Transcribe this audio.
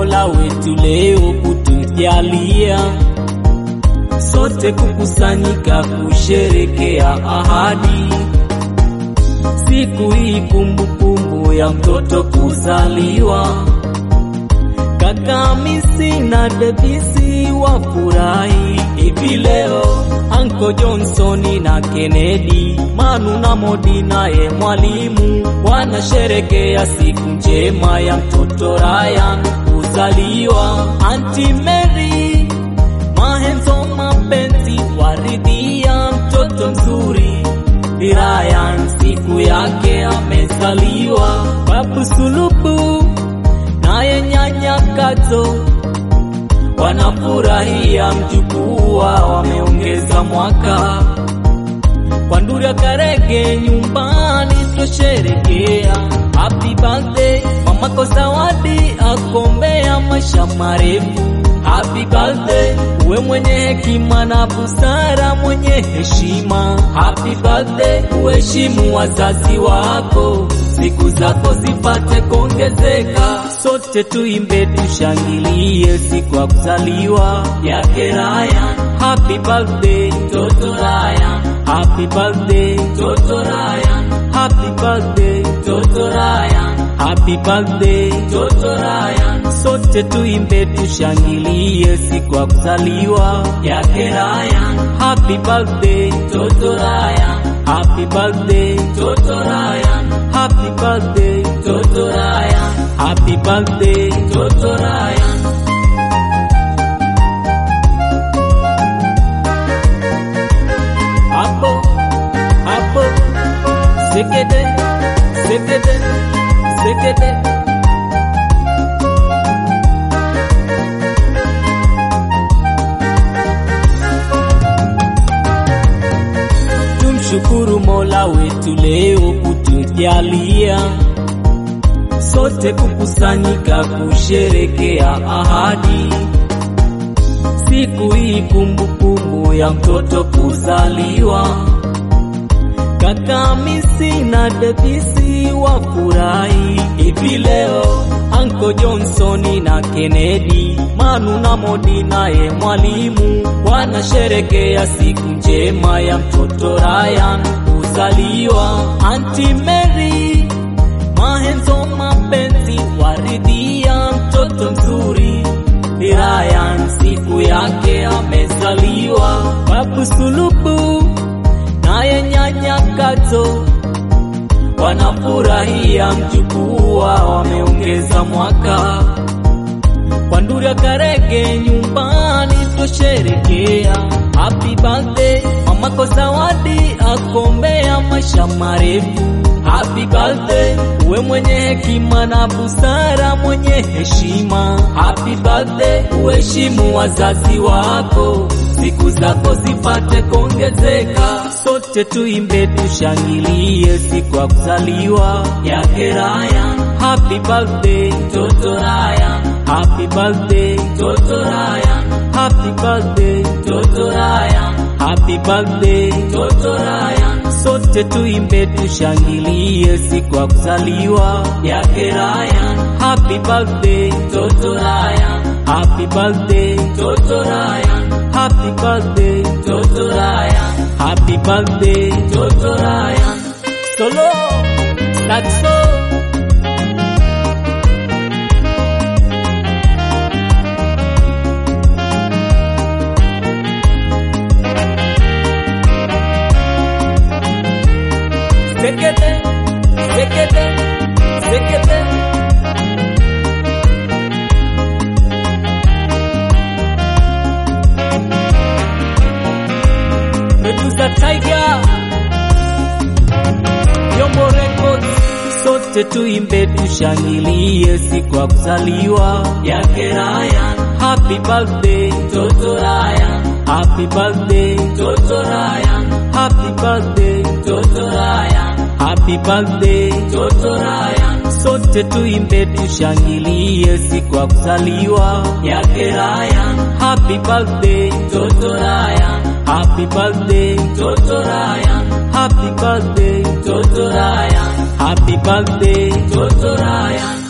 Mola wetu leo kutujalia sote kukusanyika kusherekea ahadi siku hii, kumbukumbu ya mtoto kuzaliwa. Kaka Hamisi na Debisi wafurahi hivi leo, Anko Johnsoni na Kennedy, Manu na Modi naye mwalimu wanasherekea siku njema ya mtoto Ryan kuzaliwa. Auntie Mary Mahenzo mapenzi waridhia mtoto mzuri Ryan siku yake amezaliwa. Babu Sulubu naye nyanya Kato wanafurahia mjukuu wao wameongeza mwaka. Kwa Nduria Karege nyumbani twasherekea happy birthday mamako Zawadi akombea maisha marefu. Happy birthday uwe mwenye hekima na busara, mwenye heshima. Happy birthday uheshimu wazazi wako, siku zako zipate kuongezeka. Sote tuimbe tushangilie siku ya kuzaliwa yake Ryan. Happy birthday Toto Ryan, happy birthday Toto Ryan, happy birthday Toto Ryan, happy birthday Toto Ryan. Sote tuimbe tushangilie siku ya kuzaliwa yake Ryan. Happy birthday Toto Ryan, happy birthday Toto Ryan, happy birthday Toto Ryan, happy birthday Toto Ryan. Hapo hapo sekete sekete sekete Tumshukuru Mola wetu leo kutujalia sote kukusanyika kusherekea ahadi siku hii, kumbukumbu ya mtoto kuzaliwa. Kaka Hamisi na Debisi wafurahi hivi leo, Anko Johnsoni na Kennedy, Manu na Modi naye mwalimu wanasherekea siku njema ya mtoto Ryan kuzaliwa. Auntie Mary Mahenzo mapenzi waridhia mtoto mzuri Ryan siku yake amezaliwa. Babu Sulubu naye nyanya Kato wanafurahia mjukuu wao wameongeza mwaka. Kwa Nduria Karege nyumbani twasherekea happy birthday mamako Zawadi akombea maisha marefu. Happy birthday uwe mwenye hekima na busara, mwenye heshima. Happy birthday uheshimu wazazi wako, siku zako zipate kuongezeka. Sote tuimbe tushangilie siku ya kuzaliwa yake Ryan. Happy birthday Toto Ryan, happy birthday Toto Ryan, happy birthday Toto Ryan, happy birthday Toto Ryan. Sote tuimbe tushangilie siku ya kuzaliwa yake Ryan. Happy birthday Toto Ryan, happy birthday Toto Ryan, happy birthday Toto Ryan, happy birthday Toto Ryan. Solo saxo sekete sekete sekete Medusa Tiger Yombo Records sote tuimbe tushangilie siku ya kuzaliwa yake Ryan. Happy birthday Toto Ryan, happy birthday Toto Ryan, happy birthday Toto Ryan, happy birthday Toto Ryan. Sote tuimbe tushangilie siku ya kuzaliwa yake Ryan. Happy birthday Toto Ryan, happy birthday Toto Ryan, happy birthday Toto Ryan, happy birthday Toto Ryan.